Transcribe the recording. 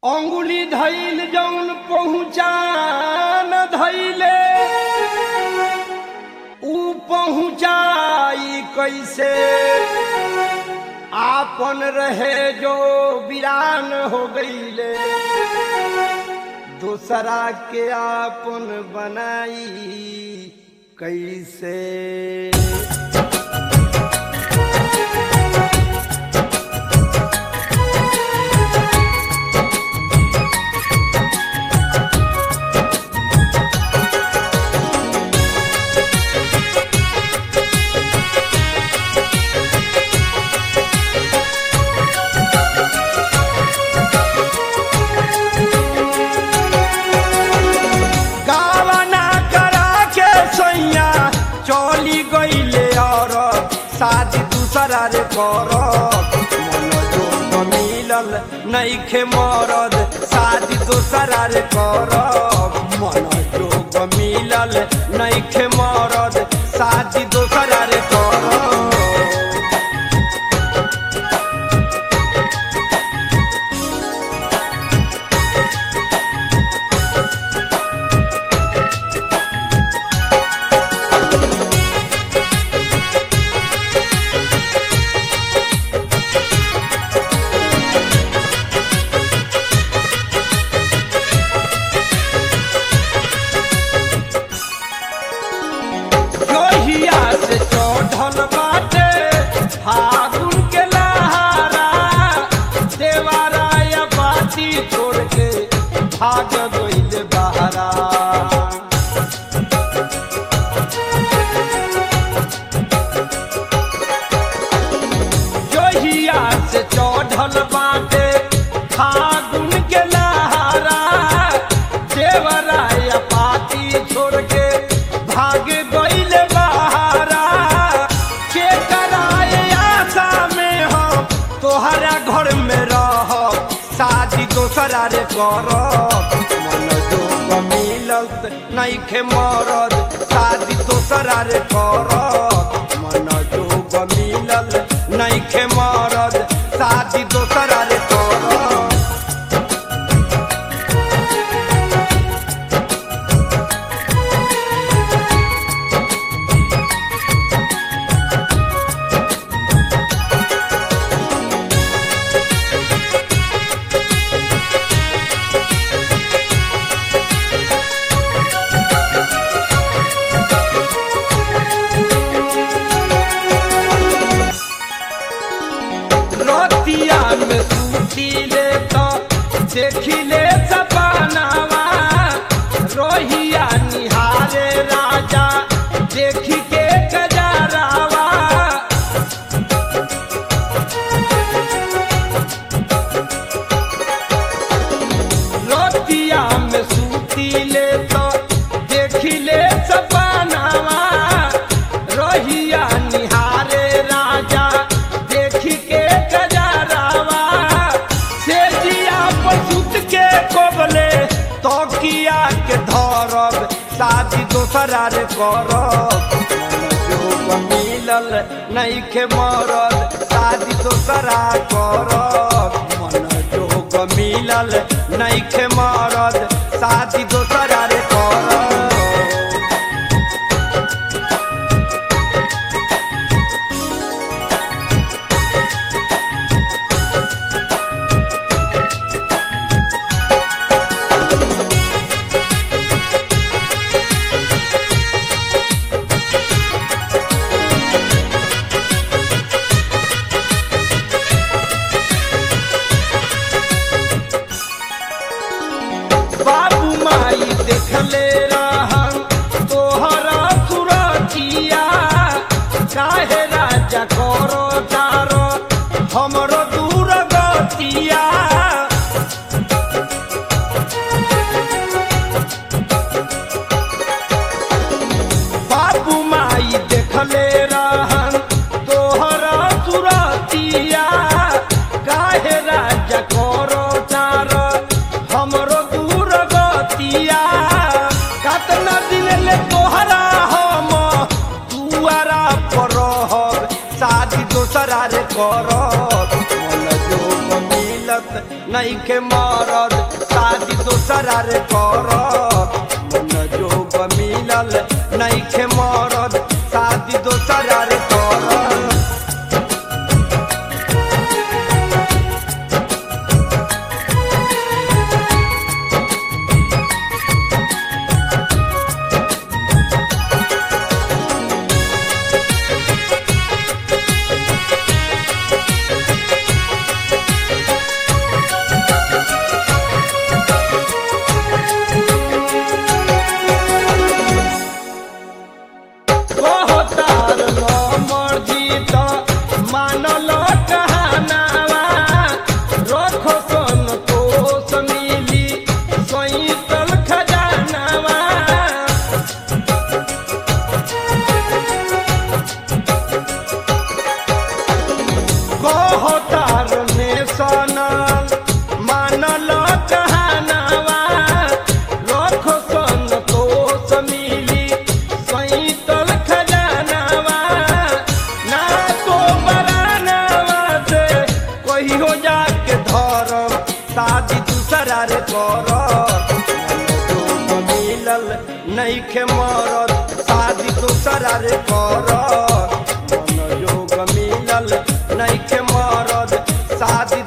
अंगुली धैल जौन पहुँचान धैले ऊ पहुँचाई कैसे आपन रहे जो वीरान हो गईले दूसरा के आपन बनाई कैसे गावना करा के सैया चली गईले और शादी दूसरा रे कर मन जोग मिलल नईखे मरद शादी दूसरा रे कर मन जोग मिलल नईखे मरद शादी दूसरा रे कर जोहिया से चौढल बाटे फागुन के लहारा देवाराया बाती छोड़ के भाग गइल बहारा जोहिया से चौढल बाटे फागुन के लहारा देवराया पाती छोड़ के भाग गइल बहारा के कराए आशा में हो तोहरा घर में रह शादी दोसरा रे कर मन जोग मिलत नईखे मरद शादी दोसरा रे कर मन जोग मिलल नईखे मरद शादी दोसरा रे कर रतिया में सूती ले तो देखी ले सपनावा रोहिया निहारे राजा देखी के गजरावा रतिया में सूती ले तो देखी ले सपनावा रोहिया निहारे राजा देखी के गजरावा से जिया पसुत के कोबले तो किया के धरब शादी दोसरा रे करब जोग मिलल नईखे मरद शादी दोसरा करब मन जोग मिलल नईखे मरद शादी दोसरा रे करब बाबू माई देखले रहन तोहरा सुरतिया काहे राजा करो तारो हमरो दूर गतिया बाबू माई देखले रहन तोहरा सुरतिया काहे राजा करो तारो हमरो दूर गतिया कतना दिन ले तोहरा हम दुआरा पर रहब शादी नईखे मरद शादी दोसरा रे कर मन जोग मिलल नईखे मरद शादी दोसरा रे कर कहतार न मर्जी त मानल कहानावा रखो संतोष मिली सैतल खजानावा कहतार ने सनल मानल कहानावा रखो संतोष मिली सैतल खजानावा ना तो बरानावा से कहियो जाके धरम शादी दूसरा रे कर मिलल नईखे मरद शादी दूसरा रे कर मन योग मिलल नईखे मरद शादी